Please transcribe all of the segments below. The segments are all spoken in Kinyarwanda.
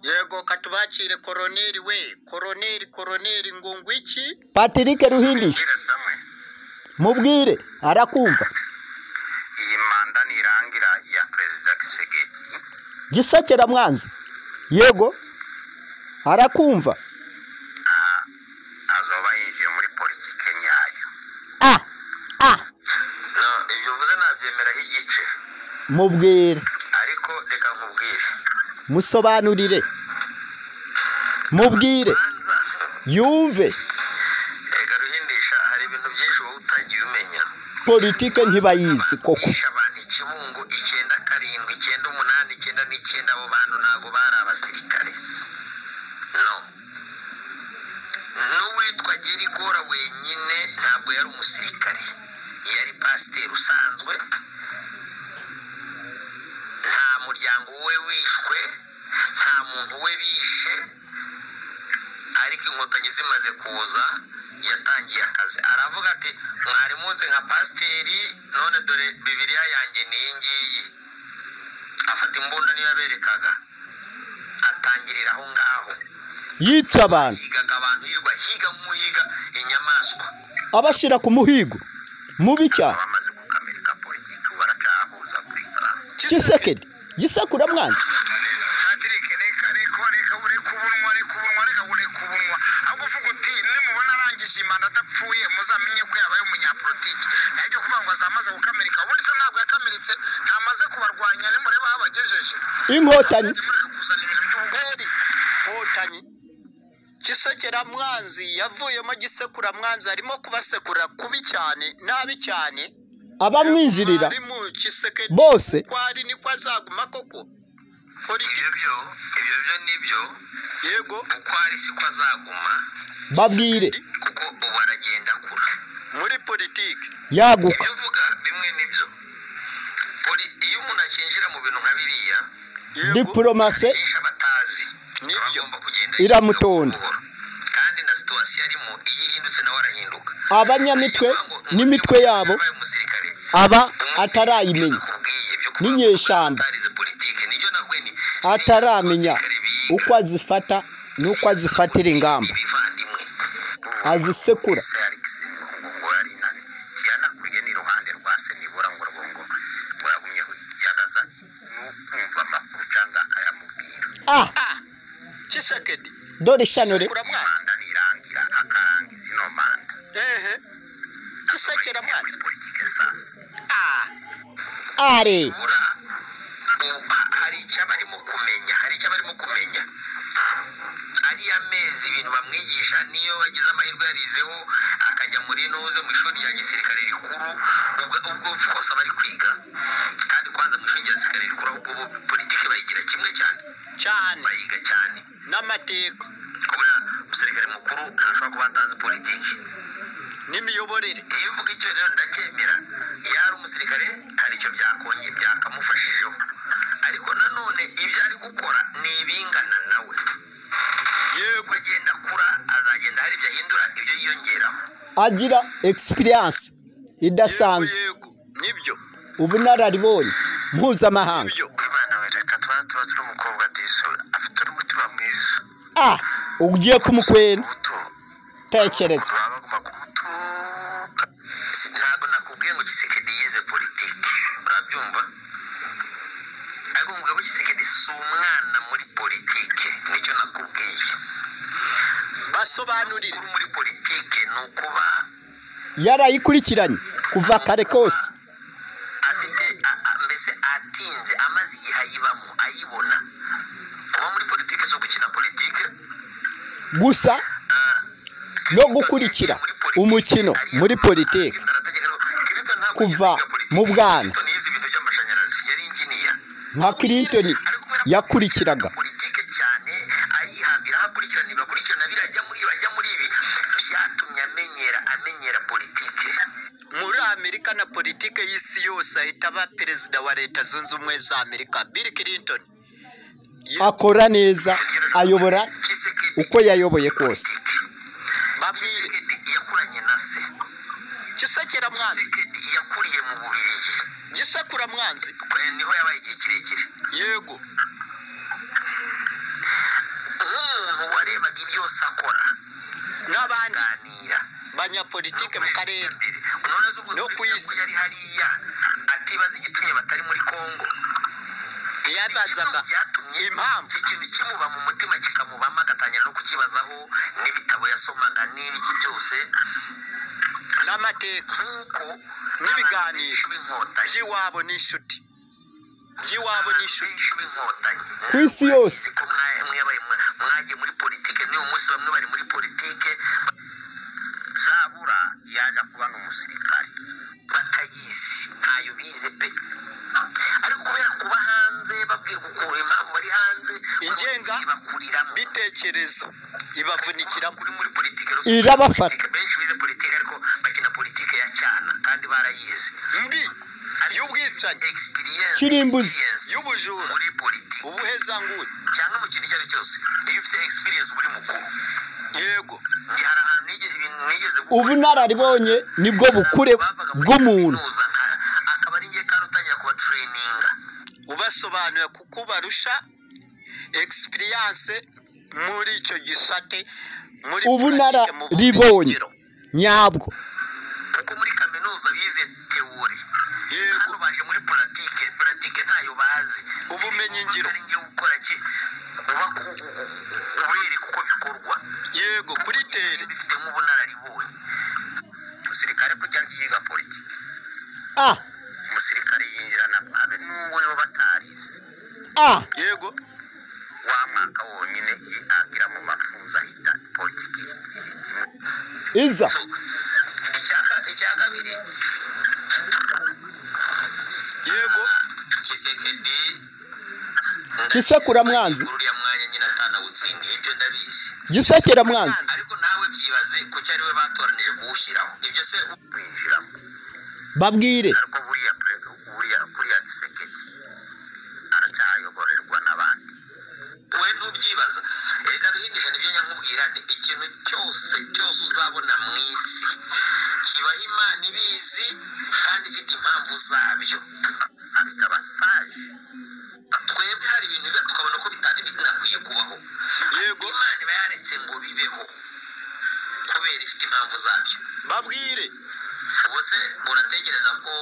yego katubakire koroneri we koroneri koroneri ngo ngwiki patrick ruhindisha Mbwire Samuel, mubwire arakumva iyi manda nirangira ya perezida Kisegeki gisekera mwanzi yego arakumva azoba yinjiye muri politike nyayo ah ah no ibyo uvuze nabyemeraho igice mubwire ariko reka nkubwire musobanurire mubwire banza yumve reka ruhindisha hari ibintu byinshi wowe utagiye umenya politike ntibayizi koko bishe abantu ikibungo icyenda karindwi icyenda umunani icyenda n'icyenda abo bantu ntabwo bari abasirikare no n'uwitwa gerigora wenyine ntabwo yari umusirikare yari pasiteri usanzwe nta muryango we wishwe nta muntu we bishe ariko inkotanyi zimaze kuza yatangiye akazi aravuga ati mwari munsi nka pasiteri none dore bibiriya yanjye n'iyi ngiyi afata imbunda niyo yaberekaga atangirira aho ngaho yica abantu higaga abantu hirwa higa nk'uhiga inyamaswa abashyira ku muhigo mubi cyane abamaze kukamirika politiki ubu baracyahuzagurika gisekedi gisekura mwanzi Patrick reka reka reka ureka ubunwa reka ubunwa reka ureka ubunwa ahubwo uvuga uti nimubona arangije imana adapfuye muzamenye ko yabaye umunyapolitiki nayo ibyo kuvuga ngo azamaze gukamirika ubundi se ntabwo yakamiritse ntamaze kubarwanya nimureba aho abagejeje inkotanyi mureka kuzana ibintu by'ubugari eri nkotanyi gisekera mwanzi yavuyemo gisekura mwanzi arimo kubasekura kubi cyane nabi cyane abamwinjirira Mwari mu gisekedi bose ko ari niko azaguma koko politiki byo ibyo byo nibyo yego uko ari siko azaguma babwire kuko ubu aragenda kure muri politiki yaguka ibyo uvuga bimwe nibyo iyo umuntu akinjira mu bintu nka biriya yego diporomase byinshi abatazi Nibyo. Aba agomba kugenda Iramutonda. yiga buhoro. kandi na situwasiyo arimo iyo ihindutse nawe arahinduka abanyamitwe Ni ukuvuga ngo n'imitwe yabo yabaye umusirikare. aba Umusirikare atarayimenya akubwiye byo kuvuga n'inyeshyamba. ko atarize politike. Nibyo navuye nti, si ataramenya abasirikare biga, uko azifata n'uko azifatira ingamba ibivandimwe. azisekura Se Alex ngo yari inabi. Yanakuriye n'iruhande rwa se nibura ngo rwongo ngo yagumye yagaza n'ukumva amakuru cyangwa akayamubwira ah gisekedi dore ishanure gisekura mwanzi manda nirangira akarangiza ino manda ehe gisekera mwanzi politike sasa ah are bura ubu hari icyo barimo kumenya hari icyo barimo kumenya ariya mezi ibintu bamwigisha niyo bagize amahirwe yarizeho akajya muri nuze mu ishuri rya gisirikare rikuru ubwo ubwo kose aba ari kwiga kandi kwanza mu ishuri rya gisirikare rikuru ahubwo bo politiki bayigira kimwe cyane cyane bayiga cyane n'amateka kubera umusirikare mukuru ntashobora kuba atazi politiki n'imiyoborere iyo uvuga icyo rero ndacyemera iyo ari umusirikare hari icyo byakonye byakamufashijeho ariko nanone ibyo ari gukora ni ibingana nawe yego uko agenda akura azagenda hari ibyo ahindura ibyo yiyongeraho agira experience idasanzwe yego nibyo ubunararibonye mpuzamahanga nibyo imana we reka tuba tuba turi umukobwa disura afite n'umutima mwiza ah ugiye kumukwena muto tekereza baba bagomba kumutuka Si- ntabwo nakubwiye ngo gisekedi yize politiki urabyumva ariko mubwira ko gisekedi si umwana muri politiki nicyo nakubwiye basobanurire uri muri politiki ni ukuba yarayikurikiranye kuva kare kose afite a- a- mbese atinze amaze igihe ayibamo ayibona kuba muri politiki si ugukina politiki gusa no gukurikira umukino muri politiki Kuva mu bwana. nka kirintoni yakurikiraga politike cyane ayihambira aho akurikiranira bakurikirana birajya muri ibi, bajya muri ibi byatumye amenyera amenyera politike muri amerika na politike y'isi yose ahita aba perezida wa leta zunze ubumwe za amerika bill clinton akora neza ayobora uko yayoboye kose babwire yakuranye na se gisekera mwanzi Tshisekedi yakuriye mu bubirigi gisekura mwanzi Eh, niho yabaye igihe kirekire yego abanyapolitiki mu karere unonoza ubu No ku isi. yari hariya atibaza igitumye batari muri kongo yabazaga impamvu ikintu kimuba mu mutima kikamubamo agatangira no kukibazaho n'ibitabo yasomaga n'ibiki byose n'amateka nk'uko N'ibiganiro. b'inkotanyi by'iwabo n'inshuti by'iwabo n'ishuti benshi b'inkotanyi ku isi yose ko mwa- mwabaye mwa- mwagiye muri politike n'uyu munsi bamwe bari muri politike zabura yaza kuba n'umusirikare batayizi ntayo bize pe ariko kubera kuba hanze babwirwa ukuntu impamvu bari hanze Ingenga- bakuriramo bitekerezo ibavunikiramo kuri muri politike rero- irabafata benshi bize politike ariko bakina politike ya cyana kandi barayizi mbi y'ubwicanyi experience Kirimbuzi. experience y'ubujura muri politike ubuhezanguni cyangwa mu kintu icyo ari cyo cyose iyo ufite experience muri mukuru yego Nge hari ahantu nigeze ibintu nigeze gukora. ubunararibonye nibwo bukure Bavaga muri bw'umuntu kaminuza nka- akaba ari ngiye kandi utangira kuba traininga ubasobanurira kuko barusha experience muri icyo gisate muri Ubunara politike, mu ribonye. bumenyingiro. nyabwo kuko muri kaminuza bize teori yego hano baje muri puratike puratike ntayo bazi ubumenyingiro ari ngiye gukora ki uba ku- ubereka uko bikorwa yego kuri tere bifitemo ubunararibonye umusirikare kujya yiga politiki ah umusirikare yinjira na habe n'uwo yoba atarize ah yego wa mwaka wonyine i- agira mu mapfuza ahita politiki ihitimo iza So, icya- icya kabiri yego kisekedi Kisekura mwanzi. uriya mwanya nyine atanawutsindiye ibyo ndabizi gisekera mwanzi ariko nawe byibaze ko cyari we batoranije kuwushyiraho ibyo se winjiramo babwire ariko buriya pre- buriya buriya gisekedi aracyayoborerwa n'abandi we ntubyibaza erega bihindisha nibyo nyakubwira nti ikintu cyose cyose uzabona mu isi kibaho imana ibizi kandi ifite impamvu zabyo afite abasaje twebwe hari ibintu biba tukabona ko bitari binakwiye kubaho Yego. imana iba yaretse ngo bibeho kubera ifite impamvu zabyo babwire ubu se uratekereza ko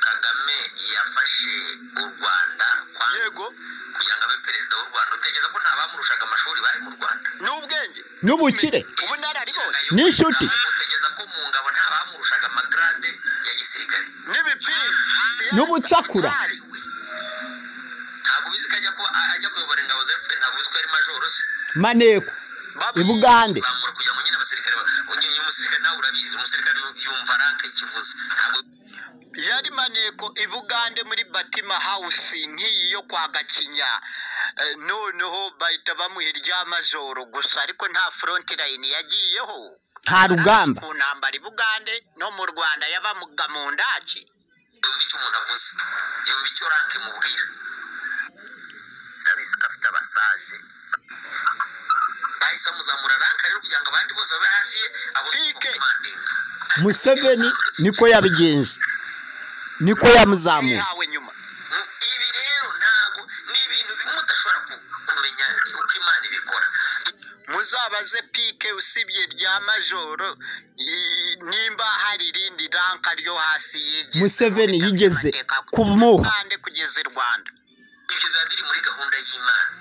kagame yafashe u rwanda kwa yego kugira ngo abe perezida w'u rwanda utekereza ko nta bamurushaga amashuri bari mu rwanda n'ubwenge n'ubukire ubunararibonye N'inshuti. utekereza ko mu ngabo nta bamurushaga amagarade ya gisirikare n'ibipinga siyansa, N'ubucakura. intwari. ntabwo ubizi ko ajya ko ajya kuyobora ingabo za fpr ntabwo ubizi ko ari majoro se maneko i babwire bugande zamura kugira ngo nyine abasirikare ba- ugiye umusirikare nawe urabizi umusirikare yumva ranke kivuze ntabwo yari maneko i bugande muri batima hawusi nk'iyi yo kwa gakinya Eh, noneho bahita bamuha irya majoro gusa ariko nta forontirayini yagiyeho nta rugamba ku ntambara i bugande no mu rwanda yabamuga mu ndaki yumva icyo umuntu avuze yumva icyo ranke mubwira ndabizi ko afite abasaje bahise bamuzamura ranke rero kugira ngo abandi bose babe hasi ye abone uko Pike. kumwandika museveni niko yabigenje niko yamuzamuye yihawe nyuma ibi rero ntabwo ni ibintu bimwe udashobora ku- kumenya uko imana ibikora muzabaze pike usibye rya majoro i- nimba hari irindi ranka ryo hasi yigeze Museveni mu bitaro yigeze by'amateka, kumuha. Bugande kugeza i rwanda ibyo biba biri muri gahunda y'imana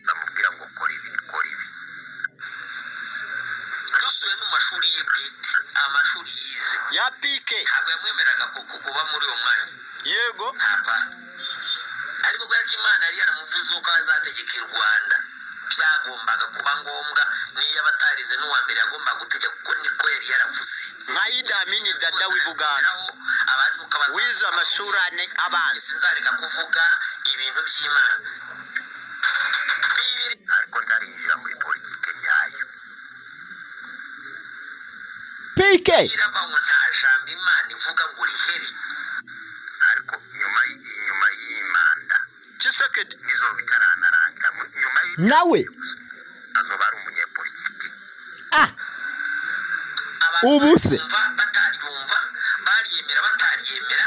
bamubwira ngo kora ibi kora ibi dusubiye mu mashuri ye bwite amashuri yize ya pike ntabwo yamwemeraga ku- ku- kuba muri uwo mwanya yego Hapana. ariko kubera ko imana yari yaramuvuze ko azategeka i rwanda byagombaga kuba ngombwa niyo aba atarize n'uwa mbere yagombaga gutegeka kuko niko yari yaravuze nka idamini dada w'i bugande Naho abantu ukabaza- wize amashuri ane abanza sinzareka kuvuga ibintu by'imana Bibiri- ariko ndarinjira muri politike nyayo pike irabanywa nta jambo imana ivuga ngo rihere ariko nyuma y- inyuma y'imanda kisekedi n'izo bitaranarangira mu- nyuma y- nawe azoba ari umunyepolitiki ah Abantu Ubu se? baryumva bataryumva baryemera bataryemera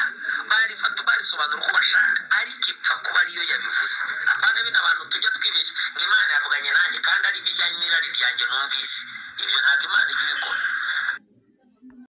barifata barisobanura uko bashaka ariko ipfa kuba ariyo yabivuze apana bino abantu tujya twibeshya ngo imana yavuganye nanjye kandi ari ibijyanye n'irari ryanjye numvise ibyo ntabwo imana ijya